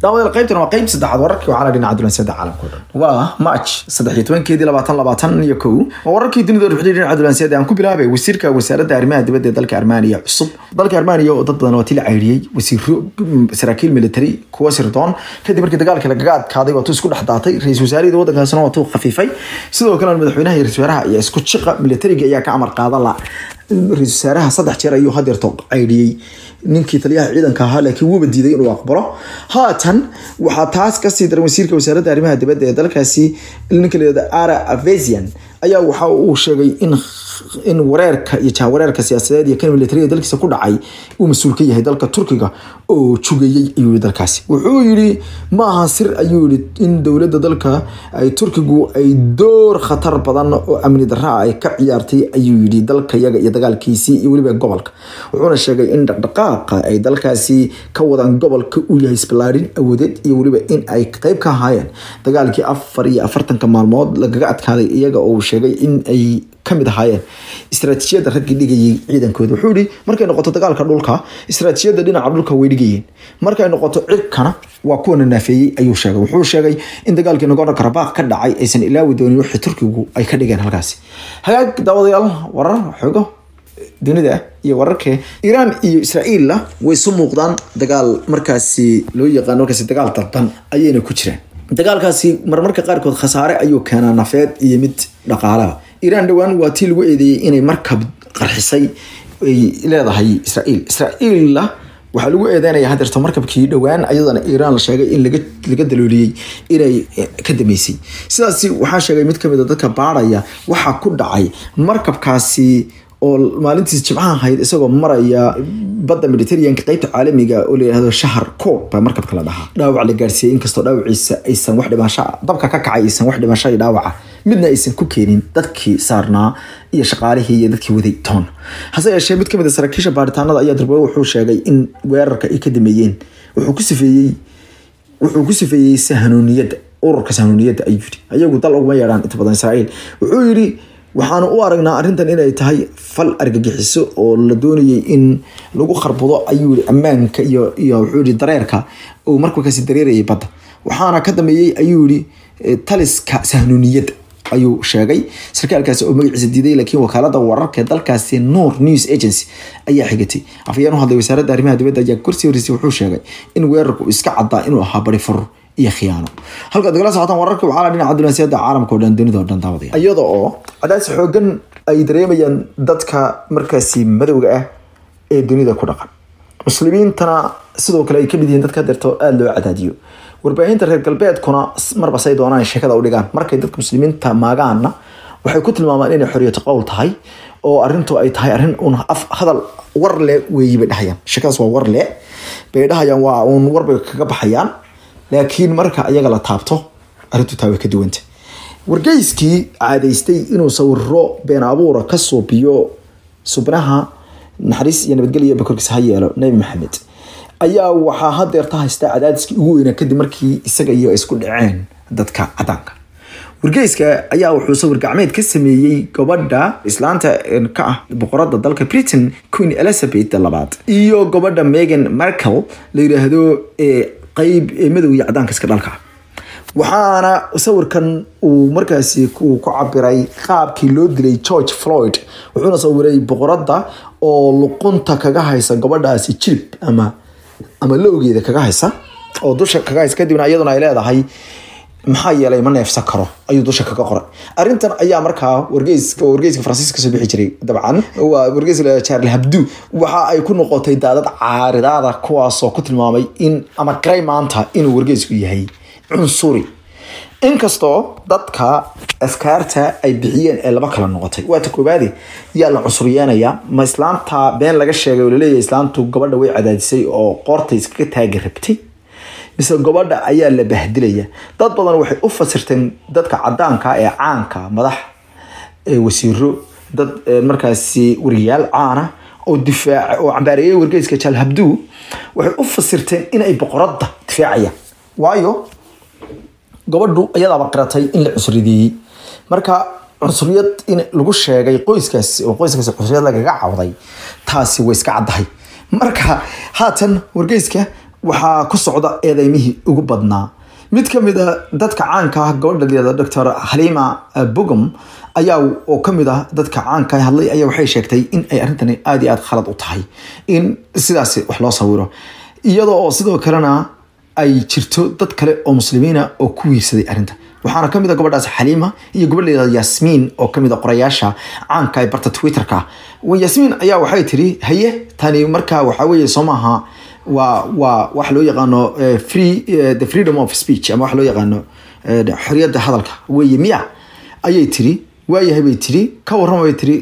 daawadayaal qaybtan waa qayb saddexaad wararkii waxaa la dhinaca dulanseeda caalamka o dhan waa march saddex iyo tobankeedii labaatan labaatan iyo kow waa wararkii dunida ruxday dhinaca dulanseeda aan ku bilaabay wasiirka wasaaradda arrimaha dibadda ee dalka armaniya cusub dalka armaniya oo dad badan waa tii la cayriyey wasiiro saraakiil military kuwa sirdoon kadib markii dagaalkii lagaga adkaaday waa tuu isku dhex daatay ra-isul wasaarihii waddankaasna waa tuu khafiifay sidoo kalena madaxweynaha iyo ra-isul wasaaraha iyo isku jiqa militariga ayaa ka amar qaada la ra-isul wasaaraha saddex jeer ayuu hadeerto caydhiyey ninkii taliyaha ciidanka ahaa laakiin wuuba diiday inuu aqbalo haatan waxaa taas kasii daran wasiirka wasaaradda arrimaha dibadda ee dalkaasi ninka layihahdo ara avesian ayaa waxa uu sheegay in in wareerka iyo jahwareerka siyaasadeed iyo kan militariga dalkiisa ku dhacay uu mas-uul ka yahay dalka turkiga oo jugayey ayuu yii dalkaasi wuxuu yidhi ma aha sir ayuu yihi in dowladda dalka ay turkigu ay door khatar badan oo amni daraa ay ka ciyaartay ayuu yidhi dalka yaga iyo dagaalkiisii iyo weliba gobolka wuxuuna sheegay in dhaqdhaqaaqa ay dalkaasi ka wadaan gobolka uu yahay isballaarin awoodeed iyo weliba in ay qeyb ka ahaayeen dagaalkii afar iyo afartanka maalmood lagaga adkaaday iyaga oo uu sheegay in ay kamid ahaayeen istaraatiijiyadda raggii dhigayay ciidankooda wuxuu yihi markay noqoto dagaalka dhulka istaraatiijiyadda dhinaca dhulka way dhigayeen markay noqoto cirkana waa kuwana naafeeyey ayuu sheegay wuxuu sheegay in dagaalkii nagorno karabaq ka dhacay aysan ilaawi doonin wixii turkigu ay ka dhigeen halkaasi hagaag daawadayaal warar xogo dunida iyo wararka iiraan iyo israa'iilla way isu muuqdaan dagaal markaasi loo yaqaan markaasi dagaal dalban ayayna ku jiraan dagaalkaasi marmarka qaarkood khasaare ayuu keenaa nafeed iyo mid dhaqaalaha iiraan dhowaan waa tii lagu eedeeyey inay markab qarxisay ay leedahay israa'iil israa'iilla waxaa lagu eedeynaya hadeerto markabkii dhowaan ayadana iiraan la sheegay in laga dalooliyey inay ka dameysay sidaasi waxaa sheegay mid kamid a dadka baadhaya waxaa ku dhacay markabkaasi oo maalintiis jimcaha ahayd isagoo maraya badda mediterraneanka qeybta caalamiga oo layihahdo shahar coob baa markabka la dhahaa dhaawac la gaarsiiyey inkastoo dhaawaciisa aysan wax dhimasho dabka ka kacay aysan wax dhimasho iyo dhaawaca midna aysan ku keenin dadkii saarnaa iyo shaqaalihii iyo dadkii waday toon hase yeeshee mid kamid a saraakiisha baaritaanada ayaa darbe wuxuu sheegay in weerarka ay ka dameeyeen wuxuu ku sifeeyey wuxuu ku sifeeyey sahanuuniyadda ururka sahanuuniyadda ayuu yidhi ayagu dal uguma yeedhaan inta badan israa'iil wuxuu yidhi waxaanu u aragnaa arrintan inay tahay fal argagixiso oo la doonayay in lagu kharbudo ayuu yii ammaanka iyo iyo wuxuu yihi dareerka uu markakaasi dareerayay badda waxaana ka dambeeyey ayuu yihi taliska sahnuuniyadda ayuu sheegay sarkaalkaasi oo magaciisa diiday laakiin wakaalada wararka ee dalkaasi noor news agency ayaa xigatay afayeen u hadlay wasaaradda arrimaha dibadda ayaa gorsii horeysay wuxuu sheegay in weerarku iska caddaa inuu ahaa bari furur iyo khiyaano halka dagala socotaan wararka waxaa la dhinaca dunaasiyada caalamka o dhan dunida o dhan daawadaya iyada oo cadaas xoogan ay dareemayaan dadka markaasi madowga ah ee dunida ku dhaqan muslimiintana sidoo kale ay kamid yihiin dadka deerto aada loo cadaadiyo warbaahinta reer galbeedkuna marba say doonaan sheekada u dhigaan markay dadka muslimiinta maagaana waxay ku tilmaamaan inay xoriyatu qowl tahay oo arintu ay tahay arrin un af hadal war le weeyi bay dhahayaan sheekadaas waa war le bay dhahayaan waa uun warbay kaga baxayaan laakiin marka ayaga la taabto arrintu taa way ka duwanta wargeyskii caadaystay inuu sawiro been abuura ka suubiyo subnaha naxariis iyo nabadgelya bakorkiisa ha yeelo nabi maxamed ayaa waxaa hadeerta haystaa cadaadiskii ugu weynaa kadib markii isaga iyo isku dhaceen dadka cadaanka wargeyska ayaa wuxuu sawir gacmeed ka sameeyey gabadha islaanta ka ah boqorada dalka britain queen elizabeth labaad iyo gabadha megan markel la yiraahdo qeyb madow iyo cadaanka iska dhalka waxaana sawirkan uu markaasi uu ku cabiray qaabkii loo dilay george floyd wuxuuna sawiray boqorada oo luqunta kaga haysa gabadhaasi jilib ama ama lowgeeda kaga haysa oo dusha kaga haysa kadibna iyaduna ay leedahay maxaa yeelay ma neefsan karo ayuu dusha kaga qoray arrintan ayaa markaa wargeyska wargeyska faransiiska kasoo bixi jiray dabcan waa wargeyska charles habdu waxa ay ku noqotay daadad caaridaada kuwaasoo ku tilmaamay in ama garay maanta inuu wargeysku yahay cunsuri inkastoo dadka afkaarta ay bixiyeen ee laba kala noqotay waata koobaade yaa la cunsuriyeenaya ma islaanta been laga sheegay oo laleeyahay islaantu gabadha way cadaadisay oo qoortay iskaga taagi rabtay mise gabadha ayaa la bahdilaya dad badan waxay u fasirteen dadka cadaanka ee caanka madax wasiiro dad markaasi wariyaal caana oo difaaca oo cambaareeyay wargeyska jaal habdu waxay u fasirteen inay boqoradda difaacayaan waayo gabadhu iyadaaba qiratay in la cusrideeyey marka cunsuriyad in lagu sheegay qoyskaas oo qoyskaas cunsuriyad lagaga cawday taasi way iska caddahay marka haatan wargeyska waxaa ku socda eedeymihii ugu badnaa mid ka mid a dadka caanka ah gabadha liyada doctor halima bogom ayaa oo kamid ah dadka caanka hadlay ayaa waxay sheegtay in ay arrintani aada iyo aada khalad u tahay in sidaas wax loo sawiro iyadoo oo sidoo kalena ay jirto dad kale oo muslimiina oo ku wiirsaday arrinta waxaana kamid a gabadhaas xaliima iyo gabadh layada yasmiin oo kamid a qorayaasha caanka ee barta twitterka yasmiin ayaa waxay tiri haye tani markaa waxaa weeye soo maaha waa waa wax loo yaqaano free the freedom of speech ama wax loo yaqaano xoriyadda hadalka weeye miya ayay tiri waayahay bay tiri ka warrama bay tiri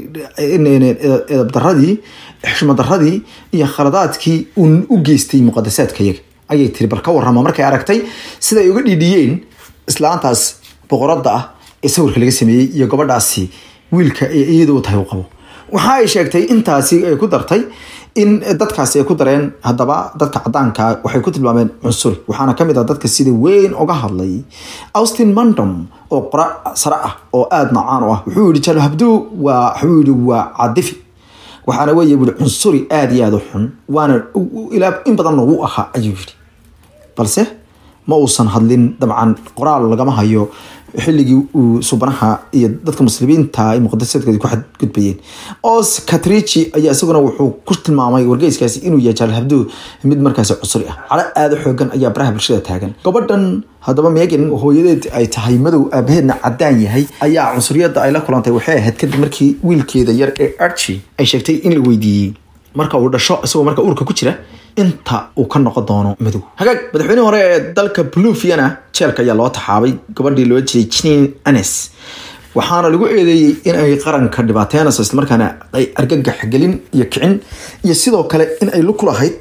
edabdaradii xushmadaradii iyo khaladaadkii uu u geystay muqadasaadka yaga ayay tiri bal ka warrama markay aragtay siday uga dhiidhiyeen islaantaas boqoradda ah ee sawirka laga sameeyey iyo gabadhaasi wiilka ee iyadoo tahay u qabo waxa ay sheegtay intaasi ay ku dartay in dadkaasi ay ku dareen haddaba dadka cadaanka waxay ku tilmaameen cunsuri waxaana kamid ah dadka sida weyn uga hadlay austin mandom oo qora sare ah oo aada nacaan u ah wuxuu yihi jalo habdu waa wuxuu yihi waa cadifi waxaana weeye wuli cunsuri aada iyo aada u xun waana ilaa in badan lagu ahaa ayuu yidhi balse ma uusan hadlin dabcan qoraal lagama hayo xilligii uu subanaha iyo dadka muslimiinta ay muqadasaadkoodi ku xadgudbayeen os katrici ayaa isaguna wuxuu ku tilmaamay wargeyskaasi inuu yahay jaal habdo mid markaasi cusri ah calo aada u xoogan ayaa baraha bulshada taagan gabadhan haddaba megan hooyadeed ay tahay madow aabaheedna cadaan yahay ayaa cunsuriyadda ay la kulantay waxay ahayd kadib markii wiilkeeda yar ee archi ay sheegtay in la weydiiyey marka uu dhasho isagoo marka uurka ku jira inta uu ka noqon doono madow hagaag madaxweynihii hore ee dalka bluviana jeelka ayaa loo taxaabay gabadhii loo jiray jinin anes waxaana lagu eedeeyey in ay qaranka dhibaateynayso islamarkaana ay argagax gelin iyo kicin iyo sidoo kale in ay lug ku lahayd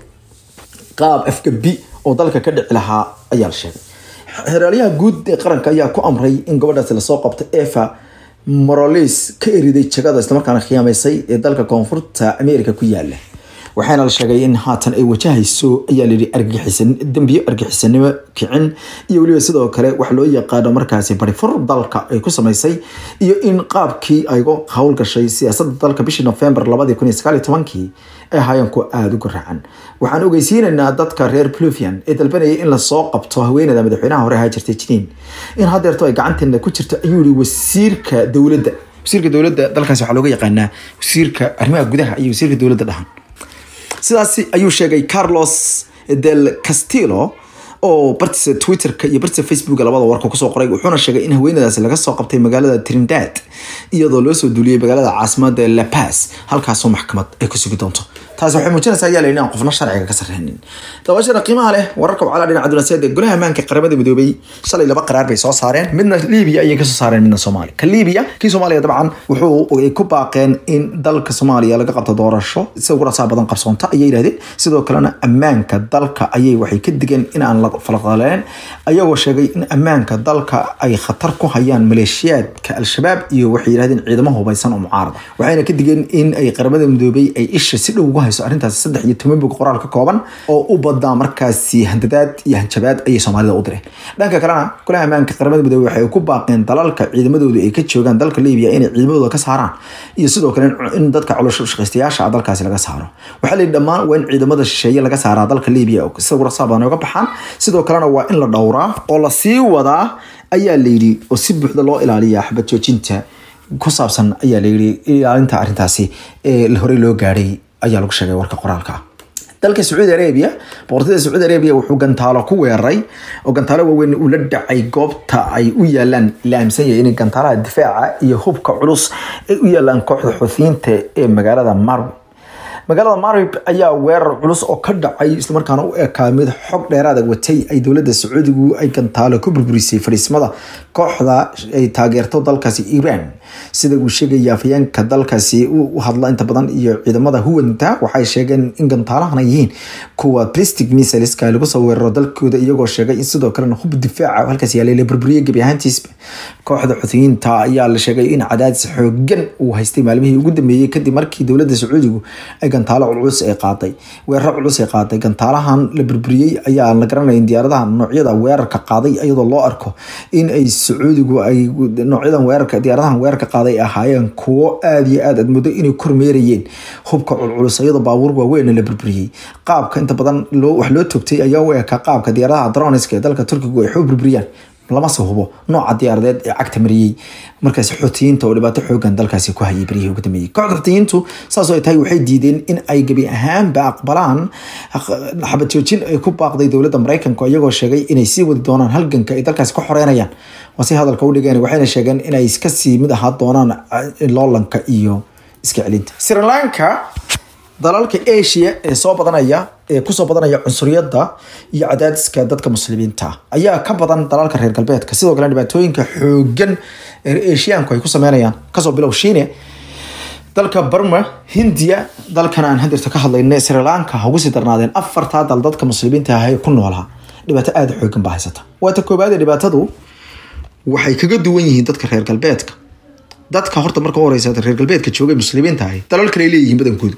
qaab afgabi oo dalka ka dhici lahaa ayaa la sheegay xeraalyaha guud ee qaranka ayaa ku amray in gabadhaasi lasoo qabto eva morolis ka eriday jagada islamarkaana khiyaamaysay ee dalka koonfurta america ku yaala waxaana la sheegay in haatan ay wajahayso ayaa layidhi argagixisan dembiyo argagixisanimo kicin iyo weliba sidoo kale wax loo yaqaano markaasi barifur dalka ay ku samaysay iyo in qaabkii ay uga howlgashay siyaasadda dalka bishii november labadii kun iyo sagaal iyo tobankii ay ahaayeen kuwa aada u garaacan waxaan ogeysiinaynaa dadka reer pluvian ee dalbanayay in lasoo qabto haweeneyda madaxweynaha hore ahaa jirtay jiniin in hadeerto ay gacanteena ku jirto ayuu yihi wasiirka dowladda wasiirka dowladda dalkaasi waxaa looga yaqaanaa wasiirka arrimaha gudaha iyo wasiirka dowladda dhahan sidaas ayuu sheegay carlos del castillo oo bartiisa twitterka iyo bartiisa facebooka labada warka kusoo qoray wuxuuna sheegay in haweenadaasi laga soo qabtay magaalada trindad iyadoo loo soo duuliyey magaalada caasimada la paz halkaasoo maxkamad ay ku sugi doonto taasi waxay muujinaysaa ayaa layidhi aan qofna sharciga ka sarreynin dabashada qiimaha leh wararka wacala dhinaca dunaseed ee golaha ammaanka qaramada midoobay shalay laba qaraar bay soo saareen midna liibiya ayay kasoo saareen midna soomaaliya ka liibiya kii soomaaliya dabcan wuxuu ay ku baaqeen in dalka soomaaliya laga qabto doorasho sida ugu rasaa badan qabsoonta ayay yidhahdeen sidoo kalena ammaanka dalka ayay waxay ka digeen in aan la falqaleen ayagoo sheegay in ammaanka dalka ay khatar ku hayaan maleeshiyaadka al-shabaab iyo waxay yidhahdeen ciidamo hubaysan oo mucaarada waxayna ka digeen in ay qaramada midoobay ay isha si dhow uga hayso arrintaas saddex iyo toban bog qoraal ka kooban oo u badaa markaasi handadaad iyo hanjabaad ayay soomaalida u direen dhanka kalena golaha ammaanka qaramada midoobey waxay ku baaqeen dalalka ciidamadoodu ay ka joogaan dalka libiya inay ciidamadooda ka saaraan iyo sidoo kale in dadka caloosho shaqaystayaasha dalkaasi laga saaro waxaa layidhi dhammaan waa in ciidamada shisheeye laga saaraa dalka libiya sida gurasaa badan oga baxaan sidoo kalena waa in la dhowraa oo la sii wadaa ayaa layidhi oo si buuxda loo ilaaliyaa xabad joojinta ku saabsan ayaa layidhi ilaalinta arrintaasi ee horey loo gaadhay ayaa lagu sheegay warka qoraalka dalka sacuudi arabia boqortooyada sacuudi arabia wuxuu gantaalo ku weeraray oo gantaalo waaweyn uu la dhacay goobta ay u yaalaan la aaminsan yahay in gantaalaha difaaca iyo hubka culus ay u yaalaan kooxda xuuthiyiinta ee magaalada marwi magaalada marib ayaa weerar culus oo ka dhacay islamarkaana u ekaa mid xog dheeraada watay ay dowladda sacuudigu ay gantaalo ku burburisay fadhiismada kooxda ay taageerto dalkaasi iran sida uu sheegaya afayeenka dalkaasi u hadla inta badan iyo ciidamada huwanta waxay sheegeen in gantaalahan ay yihiin kuwa plastic missileska lagu soo weeraro dalkooda iyagoo sheegay in sidoo kalena hub difaaca halkaas yaalay la burburiyey gebi ahaantiisba kooxda xuutiyiinta ayaa la sheegay in cadaadis xoogan uu haystay maalmihii ugu dambeeyey kadib markii dowladda sacuudigu ay gantaalo culus ay qaaday weeraro culus ay qaaday gantaalahan la burburiyey ayaa la garanayn diyaaradaha noocyada weerarka qaaday iyadoo loo arko in ay sacuudigu ay noocyadan weerarka diyaaradahan weerarka ka qaaday ahaayeen kuwo aada iyo aad aad muddo inay kormeerayeen hubka culculus iyadoo baabuur waaweyn la burburiyey qaabka inta badan wax loo togtay ayaa u ekaa qaabka diyaaradaha droniska ee dalka turkigu ay xoo burburiyaan lamase hubo nooca diyaaradeed ee cagta mariyey markaasi xoutiyiinta oo dhibaato xoogan dalkaasi ku hayay beryihii ugu dambeeyey kooxda xoutiyiintu saasoo ay tahay waxay diideen in ay gebi ahaanba aqbalaan xabad joojin ay ku baaqday dowladda maraykanka iyagoo sheegay inay sii wadi doonaan halganka ay dalkaasi ka xoreynayaan waa si hadalka u dhigeen waxayna sheegeen inay iska sii mid ahaa doonaan loolanka iyo iska celinta sri lanka dalalka asia ee soo badanaya ee kusoo badanaya cunsuriyadda iyo cadaadiska dadka muslimiinta ayaa ka badan dalalka reer galbeedka sidoo kale dhibaatooyinka xoogan ee asiyaanku ay ku sameynayaan kasoo bilow shiine dalka burma hindiya dalkan aan hadirta ka hadlayna sri lanka ha ugu sii darnaadeen afartaa dal dadka muslimiinta ah ee ku noolaa dhibaato aada xoogan baa haysata waata koobaad ee dhibaatadu waxay kaga duwan yihiin dadka reer galbeedka dadka horta marka u horeysa reer galbeedka joogay muslimiinta ahi dalal kale ay leeyihiin badankoodu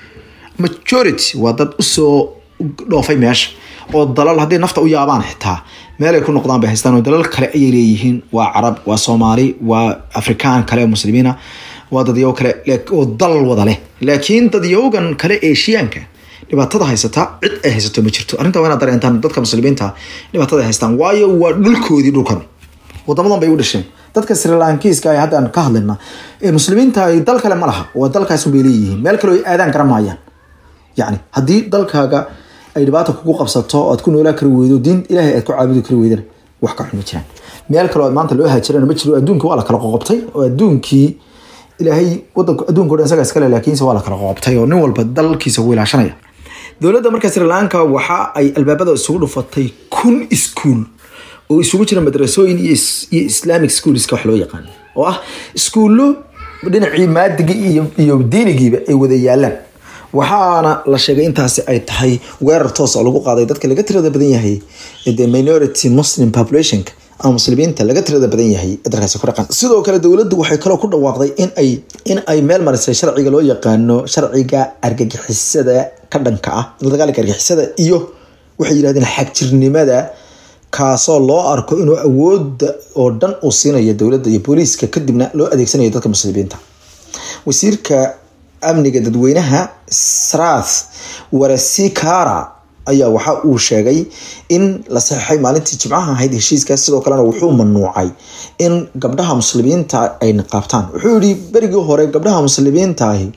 majority waa dad usoo dhoofay meesha oo dalal hadday nafta u yaabaan xitaa meel ay ku noqdaan bay haystaan oo dalal kale ayay leeyihiin waa carab waa soomaali waa afrikaan kale oo muslimiina waa dadyow kale oo dalal wada leh laakiin dadyowgan kale eeshiyaanka dhibaatada haysata cid ay haysato ma jirto arrinta waa inaad dareentaan dadka muslimiinta dhibaatada ay haystaan waayo waa dhulkoodii dhulkan wadamadan bay u dhasheen dadka srilankiiska ay haddaan ka hadlayna ee muslimiinta ay dal kale ma laha waa dalkaas bay leeyihiin meel kale ay aadaan garan maayaan yacni haddii dalkaaga ay dhibaata kugu qabsato oad ku noolaa kari weydo diin ilaahay aad ku caabudi kari weydana wax ka xun ma jiraan meel kale oo maanta loo haajirana ma jiro adduunka waa la kala qoqobtay oo adduunkii ilaahay wadanka adduunka o dhan isaga iskale laakiinse waa la kala qoqobtay oo nin walba dalkiisa ugu ilaashanaya dowladda marka sri lanka waxa ay albaabada isugu dhufatay kun iskuul oo isugu jira madrasooyin iyo islamic schoolska wax loo yaqaan oo ah iskuullo dhinacii maadigii iyo diinigiiba ay wada yaalaan waxaana la sheegay intaasi ay tahay weerar toos oo lagu qaaday dadka laga tirada badan yahay the minority muslim populationka ama muslimiinta laga tirada badan yahay dalkaasi ku dhaqan sidoo kale dowladdu waxay kaloo ku dhawaaqday in ay in ay meel marisay sharciga loo yaqaano sharciga argagixisada ka dhanka ah dagaalka argagixisada iyo waxay yidhahdeen xagjirnimada kaasoo loo arko inuu awooda oo dhan uu siinayo dowladda iyo booliiska kadibna loo adeegsanayo dadka muslimiinta wasiirka amniga dadweynaha srath warasikara ayaa waxa uu sheegay in la saxeixay maalintii jimcaha ahayd heshiiskaas sidoo kalena wuxuu manuucay in gabdhaha muslimiinta ay niqaabtaan wuxuu yihi berigii hore gabdhaha muslimiintaahi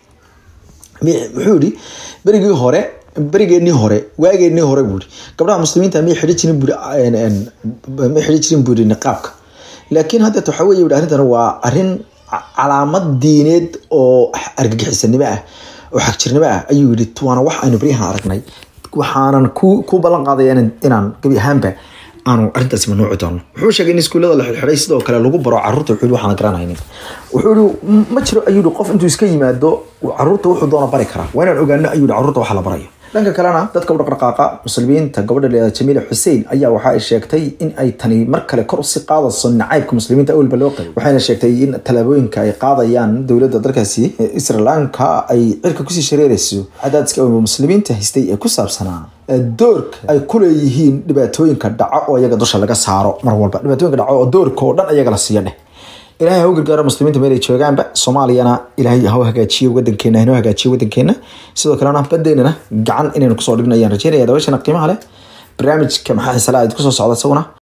wuxuu yihi berigii hore berigeenii hore waageenii hore buuri gabdhaha muslimiinta may xidhi jirin buuri may xidhi jirin buuri niqaabka laakiin haddeet waxa weye yidhi arrintan waa arrin calaamad diineed oo argagixisanimo ah oo xagjirnimo ah ayuu yihi waana wax aynu baryahan aragnay waxaanan ku ku ballan qaadaya inaan gebi ahaanba aanu arrintaasi manuuci doono wuxuu sheegay in iskuullada la xidxidhay sidoo kale lagu baro carruurta wuxuu yihi waxaan garanaynin wuxuu yihi ma jiro ayuu yihi qof intuu iska yimaado carruurta wuxuu doona bari karaa waa inaan ogaano ayuu yihi carruurta waxa la barayo dhanka kalena dadka u dhaqdhaqaaqa muslimiinta gabadha leeda jamiila xuseen ayaa waxa ay sheegtay in ay tani mar kale kor usii qaadayso nacaybka muslimiinta awalba loo qabay waxayna sheegtay in tallaabooyinka ay qaadayaan dowladda dalkaasi sri lanka ay cirka kusii shareerayso cadaadiska awalba muslimiinta haystay ee ku saabsanaa doorka ay ku leeyihiin dhibaatooyinka dhaco oo iyaga dusha laga saaro mar walba dhibaatooyinka dhaco oo doorka oo dhan iyaga la siiyo dheh ilaahay ha u gargaaro muslimiinta meel ay joogaanba soomaaliyana ilaahay ha u hagaajiyo wadankeena hanoo hagaajiyo wadankeena sidoo kalena badeynana gacan inaynu kusoo dhigno ayaan rajeynaya dabeeshana qiimaha leh barnaamijka maxaa xisalaa kusoo socda isaguna